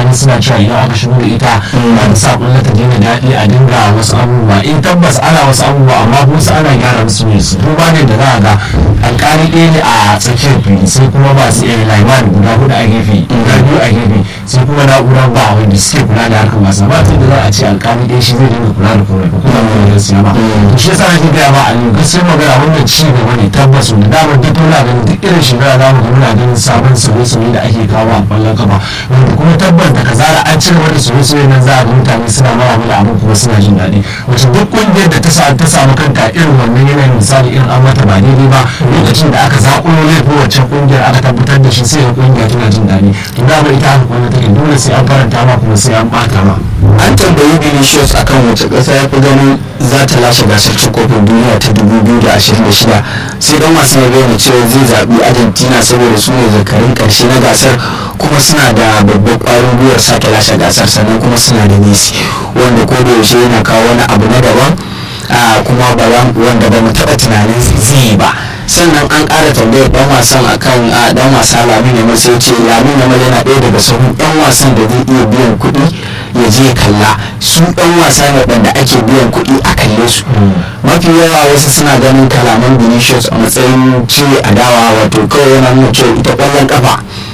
mutane suna cewa idan aka shigo da ita ba ta sa kullum ta daina daɗi a dinga wasu abubuwa in tabbas ana wasu abubuwa amma kuma su ana gyara musu ne su duba ne da za a ga alƙali ɗaya ne a tsakiyar fili sai kuma ba su iya laiman guda hudu a gefe guda biyu a gefe sai kuma na'urar ba wanda suke kula da harkar wasa ba ta da za a ce alƙali ɗaya shi zai dinga kula da komai ba kuma ba da siya ba shi yasa nake gaya ma a yau gaskiyar magana wannan ci gaba ne tabbas wanda damar duk muna ganin duk irin shekara za mu ga muna ganin sabon sauye-sauye da ake kawo a ƙwallon kafa wanda kuma tabbas da kazara an cire wani sauye-sauye nan za a ga mutane suna mara mana abin kuma suna jin daɗi wacce duk ƙungiyar da ta samu kanta irin wannan yanayin misali irin an mata ba daidai ba lokacin da aka zaƙulo laifin wacce ƙungiyar aka tabbatar da shi sai ga ƙungiya tana jin daɗi to dama ita haka kwallo take dole sai an faranta ma kuma sai an ɓata ma. an tambayi Vinicius akan wace ƙasa ya fi ganin za ta lashe gasar cin kofin duniya ta 2026 sai dan wasan ya bayyana cewa zai zaɓi argentina saboda su ne zakarin ƙarshe na gasar kuma suna da babbar ƙwarin gwiwar sake lashe gasar sannan kuma suna da messi wanda ko da yaushe yana kawo wani abu na daban kuma ba wanda ba mu taɓa tunanin zai yi ba sannan an ƙara tambayar ɗan wasan akan ɗan wasa lamin yamal sai ce lamin yamal yana ɗaya daga sahun ɗan wasan da zai iya biyan kuɗi ya je kalla su ɗan wasa ne waɗanda ake biyan kuɗi a kalle su mafi yawa wasu suna ganin kalaman vinicius a matsayin cire adawa wato kawai yana nuna cewa ita ƙwallon kafa